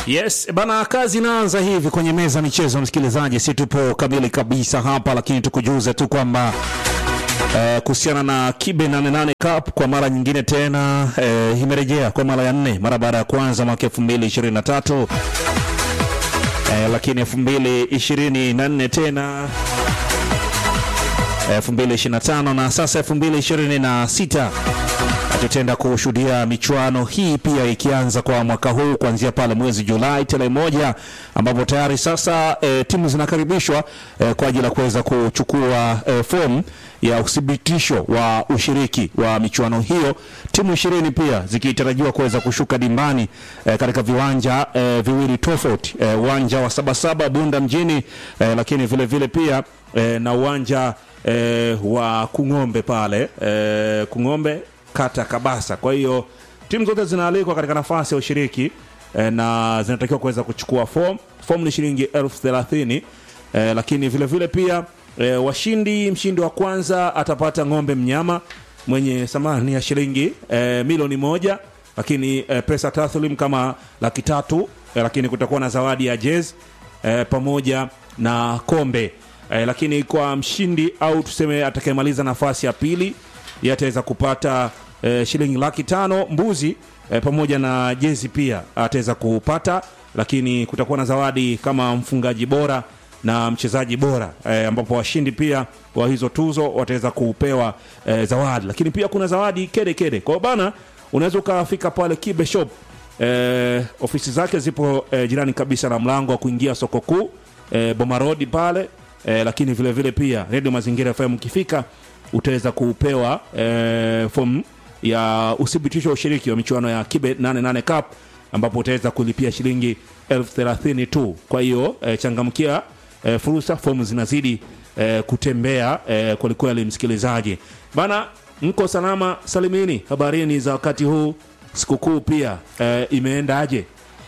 Yes, bana, kazi inaanza hivi kwenye meza michezo, msikilizaji, si tupo kamili kabisa hapa, lakini tukujuze tu kwamba eh, kuhusiana na Kibe 88 Cup kwa mara nyingine tena eh, imerejea kwa mara ya nne mara baada ya kwanza mwaka 2023 eh, lakini 2024 tena 2025 na sasa 2026 tutaenda kushuhudia michuano hii pia ikianza kwa mwaka huu kuanzia pale mwezi Julai tarehe moja, ambapo tayari sasa e, timu zinakaribishwa e, kwa ajili ya kuweza kuchukua e, fomu ya uthibitisho wa ushiriki wa michuano hiyo, timu ishirini pia zikitarajiwa kuweza kushuka dimbani e, katika viwanja e, viwili tofauti, e, uwanja wa Sabasaba Bunda mjini e, lakini vile vile pia e, na uwanja e, wa Kung'ombe pale e, Kung'ombe kata Kabasa. Kwa hiyo timu zote zinaalikwa katika nafasi ya ushiriki eh, na zinatakiwa kuweza kuchukua fomu. Fomu ni shilingi elfu thelathini eh, lakini vile vile pia eh, washindi, mshindi wa kwanza atapata ng'ombe mnyama mwenye thamani ya shilingi eh, milioni moja, lakini eh, pesa taslim kama laki tatu eh, lakini kutakuwa na zawadi ya jezi eh, pamoja na kombe eh, lakini kwa mshindi au tuseme atakayemaliza nafasi ya pili yeye ataweza kupata eh, shilingi laki tano mbuzi eh, pamoja na jezi pia ataweza kupata, lakini kutakuwa na zawadi kama mfungaji bora na mchezaji bora eh, ambapo washindi pia wa hizo tuzo wataweza kupewa eh, zawadi, lakini pia kuna zawadi kede kede. Kwa hiyo bana, unaweza ukafika pale Kibe Shop eh, ofisi zake zipo eh, jirani kabisa na mlango wa kuingia soko kuu eh, Boma Road pale eh, lakini vile vile pia Radio Mazingira FM ukifika utaweza kupewa eh, fomu ya uthibitisho wa ushiriki wa michuano ya Kibe 88 Cup ambapo utaweza kulipia shilingi elfu thelathini tu. Kwa hiyo eh, changamkia eh, fursa, fomu zinazidi eh, kutembea eh, kwelikweli. Msikilizaji bana, mko salama salimini, habarini za wakati huu, sikukuu pia eh, imeendaje?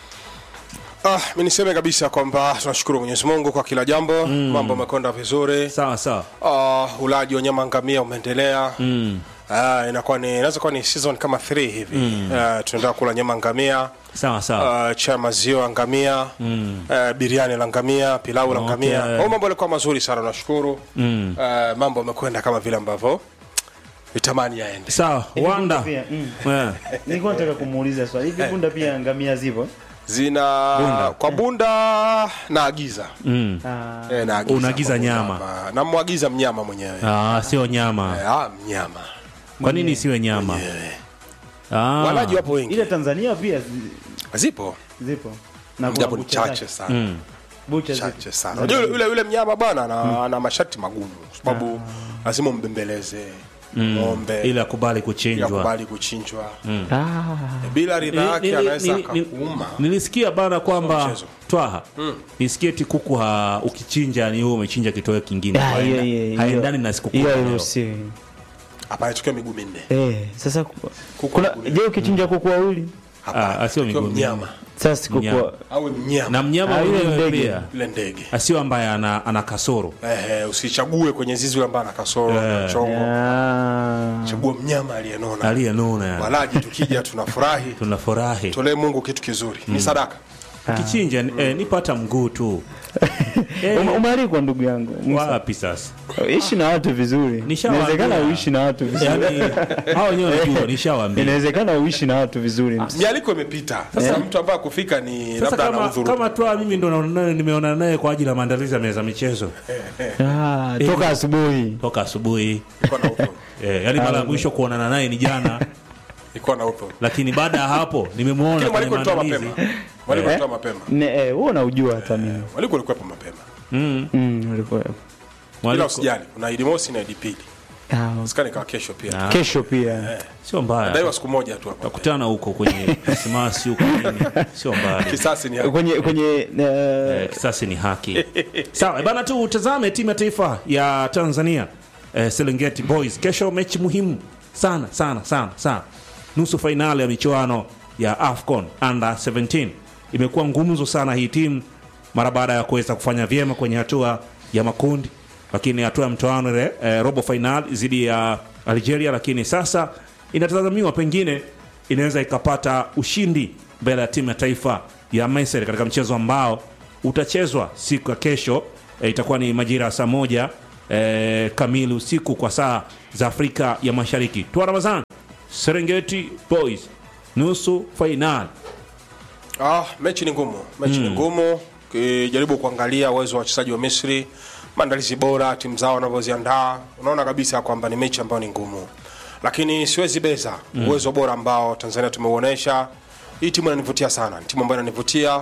Ah, mi niseme kabisa kwamba tunashukuru Mwenyezi Mungu kwa kila jambo mm. Mambo yamekwenda vizuri. Sawa sawa. Ah, ulaji wa nyama ngamia umeendelea mm. Ah, inakuwa ni inaweza kuwa ni season kama 3 hivi mm. Ah, tunaendelea kula nyama ngamia Sawa sawa. uh, cha maziwa ngamia mm. uh, biriani la ngamia pilau la Okay. ngamia okay. mambo yalikuwa mazuri sana nashukuru mm. uh, mambo yamekwenda kama vile ambavyo vitamani yaende Sawa, Wanda. pia, mm. Eh. Nilikuwa nataka kumuuliza swali hivi, bunda pia ngamia zipo? zina Bunda. kwa bunda naagiza Mm. Ah, eh, naagiza Unaagiza kwa bunda nyama. hapa. namwagiza mnyama mwenyewe Ah, sio nyama. eh, ah, mnyama Kwa nini isiwe nyama? mwenyewe Ah. walaji wapo wengi ile Tanzania pia zi- zipo zipo na kuna japo ni bucha chache zake. sana Mm. Bucha zipo. chache sana unajua yule, yule, yule mnyama bana ana, ana masharti magumu kwa sababu lazima umbembeleze ng'ombe Ili akubali ili kuchinjwa. akubali kuchinjwa Ah, bila ridha Nili- yake nili- anaweza nili- nili- akakuuma Nilisikia bana kwamba mchezo. twaha nisikie ti kuku ha, ukichinja ni wewe umechinja kitoweo kingine Ah, hiyo- Haenda- hiyo- hiyo- haendani na sikukuu hiyo ya leo. hairuhusiwi. hapa anatokea miguu minne Eh, sasa ku- Kuku kuna wawili. je, ukichinja kuku wawili Hapana, Ah, sio anatakiwa miguu mnyama sasa si kuku Mnyama. wa- awe mnyama na mnyama Ah, yule mwenyewe ndege. pia yule ndege asio ambaye ana, ana kasoro Ehe, usichague kwenye zizi yule ambaye ana kasoro Eh. na chongo Ah. chagua mnyama aliyenona aliyenona yani. walaji tukija tunafurahi tunafurahi tolee mungu kitu kizuri ni sadaka kichinja eh, nipata mguu tu Eh, Ume- Umealikwa ndugu yangu, Musa. wapi sasa ishi na watu vizuri. Nishawaambia. Inawezekana uishi na watu vizuri. yani hao wenyewe wanajua nishawaambia Inawezekana uishi na watu vizuri. mialiko imepita sasa mtu ambaye akufika ni sasa labda ana kama, udhuru kama twa mimi ndo naona naye- nimeona naye kwa ajili ya maandalizi ya meza michezo Ah, toka asubuhi. toka asubuhi Nilikuwa na udhuru eh, yani mara ya mwisho kuonana naye ni jana Nilikuwa na udhuru lakini baada ya hapo nimemwona lakini kwenye mwaliko alitoa maandalizi mapema mwaliko alitoa mapema Ne, eh, wewe unaujua hata mimi. mwaliko alikuwepo mapema mm. Mm, ulikuwa. ila Mwaliko- usijali kuna idi mosi na idi pili Ah, sikani kawa kesho pia Ah, kesho pia. sio mbaya daiwa siku moja tu hapa takutana huko kwenye krismasi huko nini sio mbaya kisasi ni hapa. Kwenye kwenye eh, eh, kisasi ni haki sawa bana tu utazame timu ya taifa ya tanzania eh, serengeti boys kesho mechi muhimu sana sana sana sana nusu fainali ya michuano ya afcon under 17 imekuwa ngumzo sana hii timu mara baada ya kuweza kufanya vyema kwenye hatua ya makundi lakini hatua ya mtoano ile eh, robo final dhidi ya algeria lakini sasa inatazamiwa pengine inaweza ikapata ushindi mbele ya timu ya taifa ya Misri katika mchezo ambao utachezwa siku ya kesho. E, itakuwa ni majira ya saa moja e, kamili usiku kwa saa za Afrika ya Mashariki. Tua Ramazan, Serengeti Boys nusu fainali. Ah, mechi ni ngumu, mechi ni ngumu. Ukijaribu kuangalia uwezo wa wachezaji wa Misri, maandalizi bora, timu zao wanavyoziandaa, unaona kabisa kwamba ni mechi ambayo ni ngumu, lakini siwezi beza uwezo bora ambao Tanzania tumeuonesha. Hii timu inanivutia sana, ni timu ambayo inanivutia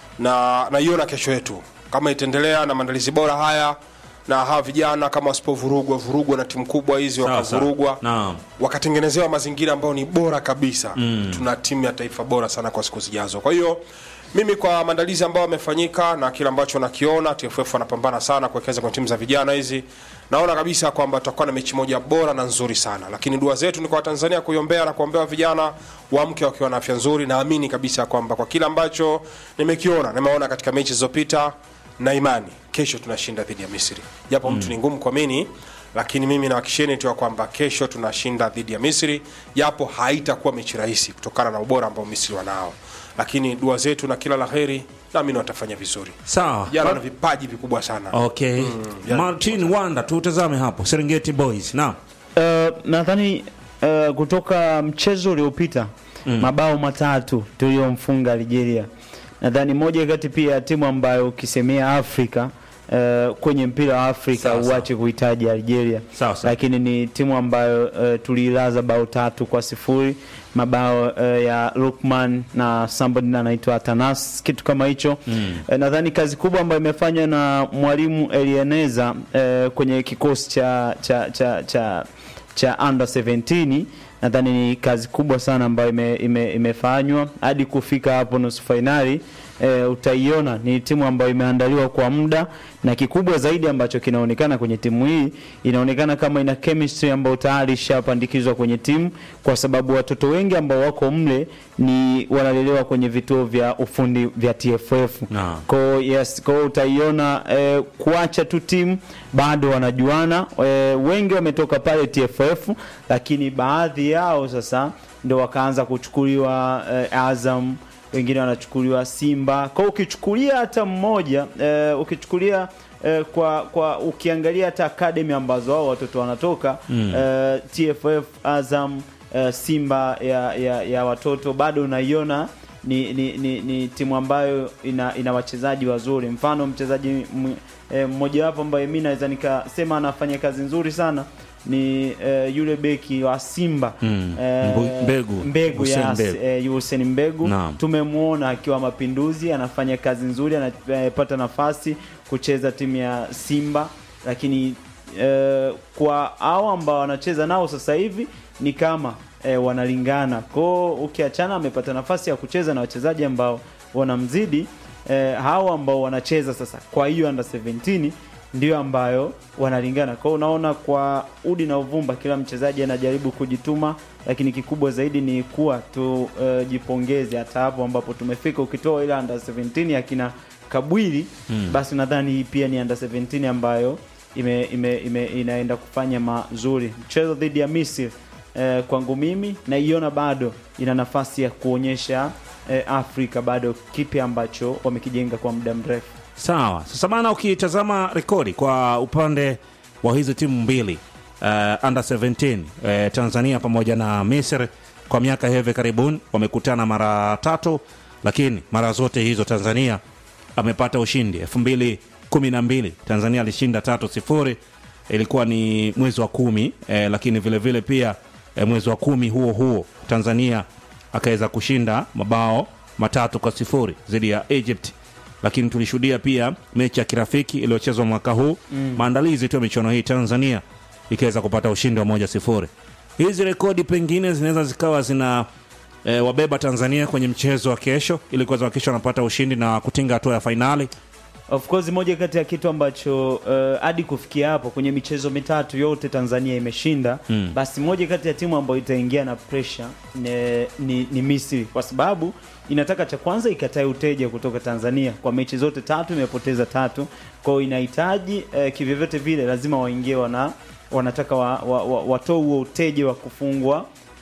na naiona kesho yetu kama itaendelea na maandalizi bora haya na hawa vijana kama wasipovurugwa vurugwa na timu kubwa hizi Sawa, sawa. wakavurugwa Naam. wakatengenezewa mazingira ambayo ni bora kabisa mm. tuna timu ya taifa bora sana kwa siku zijazo kwa hiyo mimi kwa maandalizi ambayo yamefanyika na kile ambacho nakiona tff wanapambana sana kuwekeza kwenye timu za vijana hizi naona kabisa kwamba tutakuwa na mechi moja bora na nzuri sana lakini dua zetu ni kwa watanzania kuiombea na kuombea vijana waamke wakiwa na afya nzuri naamini kabisa kwamba kwa kile ambacho nimekiona nimeona katika mechi zilizopita na imani kesho tunashinda dhidi ya misri japo mtu ni ngumu kuamini lakini mimi nawakisheni tu ya kwamba kesho tunashinda dhidi ya misri japo haitakuwa mechi rahisi kutokana na ubora ambao misri wanao lakini dua zetu na kila la heri naamini watafanya vizuri Sawa. jana wana vipaji vikubwa sana Okay. yani- Martin Wanda, tutazame hapo Serengeti Boys. Naam. Uh, nadhani uh, kutoka mchezo uliopita mabao matatu tuliyomfunga Algeria, nadhani moja kati pia ya timu ambayo ukisemea Afrika uh, kwenye mpira wa Afrika Sawa, sawa. uache kuhitaji Algeria, Sawa, sawa. lakini ni timu ambayo uh, tuliilaza bao tatu kwa sifuri mabao uh, ya Lukman na somebody anaitwa Atanas kitu kama hicho mm. uh, nadhani kazi kubwa ambayo imefanywa na mwalimu Elieneza uh, kwenye kikosi cha cha cha cha, cha under 17 nadhani ni kazi kubwa sana ambayo ime, ime, imefanywa hadi kufika hapo nusu fainali e, utaiona ni timu ambayo imeandaliwa kwa muda na kikubwa zaidi ambacho kinaonekana kwenye timu hii inaonekana kama ina chemistry ambayo tayari ishapandikizwa kwenye timu kwa sababu watoto wengi ambao wako mle ni wanalelewa kwenye vituo vya ufundi vya TFF Naam. Kwa yes, kwa hiyo utaiona eh, kuacha tu timu bado wanajuana eh, wengi wametoka pale TFF, lakini baadhi yao sasa ndo wakaanza kuchukuliwa eh, Azam, wengine wanachukuliwa Simba. Kwa hiyo ukichukulia hata mmoja eh, ukichukulia eh, kwa kwa ukiangalia hata academy ambazo hao watoto wanatoka mm. eh, TFF, Azam, eh, Simba ya, ya, ya watoto bado unaiona ni, ni, ni, ni timu ambayo ina, ina wachezaji wazuri. Mfano mchezaji m- eh, mmojawapo ambaye mi naweza nikasema anafanya kazi nzuri sana ni eh, yule beki wa Simba Mm. eh, Mbu- Mbegu. Mbegu, Hussein yes, Mbegu. eh, Hussein Mbegu Naam. tumemwona akiwa Mapinduzi anafanya kazi nzuri, anapata nafasi kucheza timu ya Simba, lakini eh, kwa hao ambao wanacheza nao sasa hivi ni kama eh, wanalingana kwao. Ukiachana amepata nafasi ya kucheza na wachezaji ambao wanamzidi eh, hao ambao wanacheza sasa kwa hiyo under 17 ndio ambayo wanalingana. Kwa hiyo unaona kwa udi na uvumba, kila mchezaji anajaribu kujituma, lakini kikubwa zaidi ni kuwa tujipongeze hata hapo ambapo tumefika. Ukitoa ile under 17 akina Kabwili mm. basi nadhani hii pia ni under 17 ambayo ime, ime, ime, inaenda kufanya mazuri. Mchezo dhidi ya Misri eh, kwangu mimi naiona bado ina nafasi ya kuonyesha eh, Afrika bado kipi ambacho wamekijenga kwa muda mrefu. Sawa. Sasa bana, ukitazama rekodi kwa upande wa hizi timu mbili uh, under 17 uh, Tanzania pamoja na Misri kwa miaka hivi karibuni wamekutana mara tatu, lakini mara zote hizo Tanzania amepata ushindi. elfu mbili kumi na mbili Tanzania alishinda tatu sifuri, ilikuwa ni mwezi wa kumi eh, lakini vile vile pia eh, mwezi wa kumi huo huo Tanzania akaweza kushinda mabao matatu kwa sifuri dhidi ya Egypt lakini tulishuhudia pia mechi ya kirafiki iliyochezwa mwaka huu mm. maandalizi tu ya michuano hii Tanzania ikaweza kupata ushindi wa moja sifuri. Hizi rekodi pengine zinaweza zikawa zina e, wabeba Tanzania kwenye mchezo wa kesho ili kuweza kuhakikisha wanapata ushindi na kutinga hatua ya fainali. Of course moja kati ya kitu ambacho uh, hadi kufikia hapo kwenye michezo mitatu yote Tanzania imeshinda mm. basi moja kati ya timu ambayo itaingia na pressure ni, ni, ni Misri kwa sababu inataka cha kwanza ikatae uteja kutoka Tanzania kwa mechi zote tatu imepoteza tatu kwa hiyo inahitaji uh, kivyovyote vile lazima waingie wana wanataka wa, wa, wa, watoe huo uteja wa kufungwa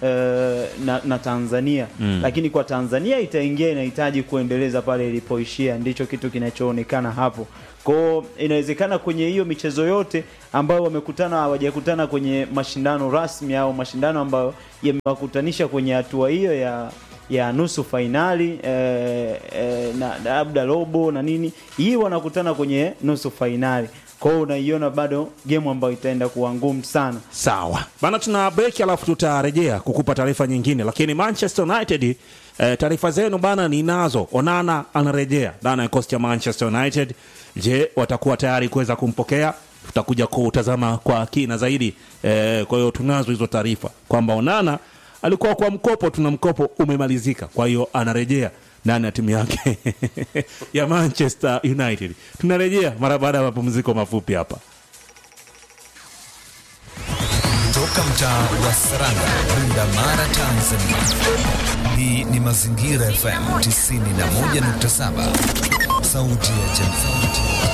eh, na, na Tanzania mm. Lakini kwa Tanzania itaingia inahitaji kuendeleza pale ilipoishia, ndicho kitu kinachoonekana hapo. Kwao inawezekana kwenye hiyo michezo yote ambayo wamekutana hawajakutana kwenye mashindano rasmi au mashindano ambayo yamewakutanisha kwenye hatua hiyo ya ya nusu fainali eh, eh, na na labda robo na nini, hii wanakutana kwenye nusu fainali. Kwa hiyo unaiona bado game ambayo itaenda kuwa ngumu sana. Sawa bana, tuna break alafu tutarejea kukupa taarifa nyingine, lakini Manchester United eh, taarifa zenu bana ninazo. Onana anarejea ndani ya kikosi cha Manchester United. Je, watakuwa tayari kuweza kumpokea? Tutakuja kutazama kwa kina zaidi eh, kwa hiyo tunazo hizo taarifa kwamba Onana alikuwa kwa mkopo, tuna mkopo umemalizika, kwa hiyo anarejea ndani ya timu yake ya Manchester United. Tunarejea mara baada ya mapumziko mafupi hapa. Toka mtaa wa Saranga, Bunda Mara, Tanzania. Hii ni Mazingira FM 91.7, sauti ya jamii.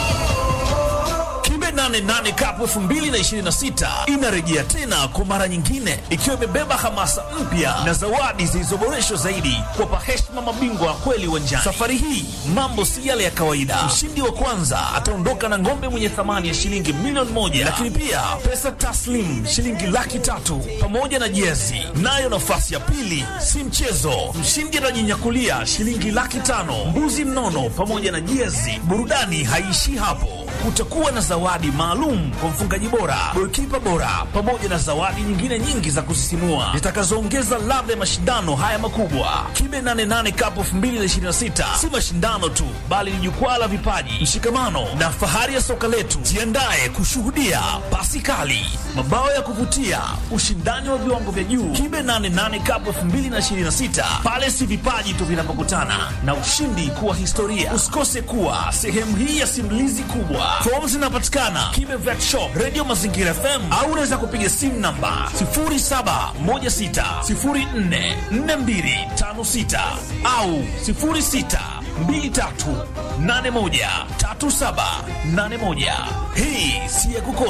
Kibe 88 Cup 2026 inarejea tena kwa mara nyingine ikiwa imebeba hamasa mpya na zawadi zilizoboreshwa zaidi kuwapa heshima mabingwa wa kweli uwanjani. Safari hii mambo si yale ya kawaida. Mshindi wa kwanza ataondoka na ng'ombe mwenye thamani ya shilingi milioni moja, lakini pia pesa taslim shilingi laki tatu pamoja na jezi. Nayo nafasi ya pili si mchezo, mshindi atajinyakulia shilingi laki tano, mbuzi mnono pamoja na jezi. Burudani haiishii hapo kutakuwa na zawadi maalum kwa mfungaji bora, golikipa bora, pamoja na zawadi nyingine nyingi za kusisimua zitakazoongeza ladha ya mashindano haya makubwa. Kibe 88 Cup 2026 si mashindano tu, bali ni jukwaa la vipaji, mshikamano na fahari ya soka letu. Jiandae kushuhudia pasi kali, mabao ya kuvutia, ushindani wa viwango vya juu. Kibe 88 Cup 2026 pale si vipaji tu vinapokutana na ushindi kuwa historia. Usikose kuwa sehemu hii ya simulizi kubwa. Fomu zinapatikana Kibe Vet Shop, Radio Mazingira FM au unaweza kupiga simu namba 0716044256 au 0623813781. Hii si ya kukosa.